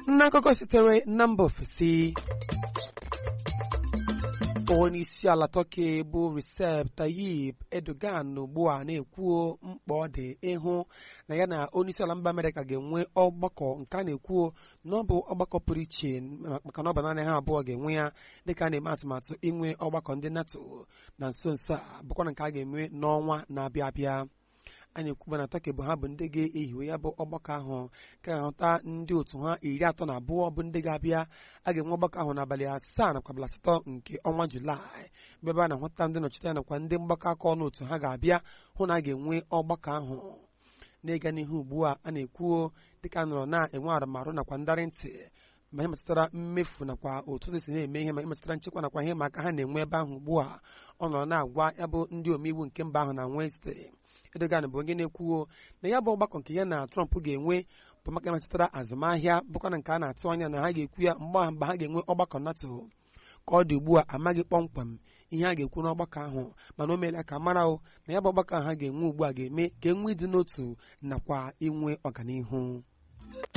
n'akụkọ sitere na mba ofesi onye isi ala Turkey bụ Recep Tayyip Erdogan ugbu a na-ekwuo mkpa ọ dị ịhụ na ya na onye isi ala mba Amerịka ga-enwe ọgbakọ nke a na-ekwuo na ọ bụ ọgbakọ pụrụ iche maka na ọ bụ naanị ha abụọ ga-enwe ya dịka a na-eme atụmatụ inwe ọgbakọ ndị NATO na nso nso a bụkwa na nke a ga-enwe n'ọnwa na-abịa abịa anyị ekwuba na Turkey bụ ha bụ ndị ga-ehiwe ya bụ ọgbakọ ahụ ka ga-ahụta ndị otu ha iri atọ na abụọ bụ ndị ga-abịa a ga-enwe ọgbakọ ahụ n'abalị asaa nakwa abalị asatọ nke ọnwa Julaị ebe a na-ahụta ndị nnọchite anya nakwa ndị mgbakọ aka ọnụ otu ha ga-abịa hụ na a ga-enwe ọgbakọ ahụ n'ịga n'ihu ugbu a a na-ekwuo dịka a nọrọ na-enwe arụmarụ nakwa ndarị ntị ma ihe metụtara mmefu nakwa otu esi na-eme ihe ma ihe metụtara nchekwa nakwa ihe maka ha na-enwe ebe ahụ ugbu a ọ nọrọ na-agwa ya bụ ndị omeiwu nke mba ahụ na Wednesday Erdogan bụ onye na-ekwuo na ya bụ ọgbakọ nke ya na Trump ga-enwe bụ maka metụtara azụmahịa bụkwa na nke a na-atụ anya na ha ga-ekwu ya mgbe ahụ mgbe ha ga-enwe ọgbakọ NATO ka ọ dị ugbu a amaghị kpọmkwem ihe a ga-ekwu n'ọgbakọ ahụ mana o meela ka mara o na ya bụ ọgbakọ ahụ ha ga-enwe ugbu a ga-eme ka enwe ịdị n'otu nakwa inwe ọganihu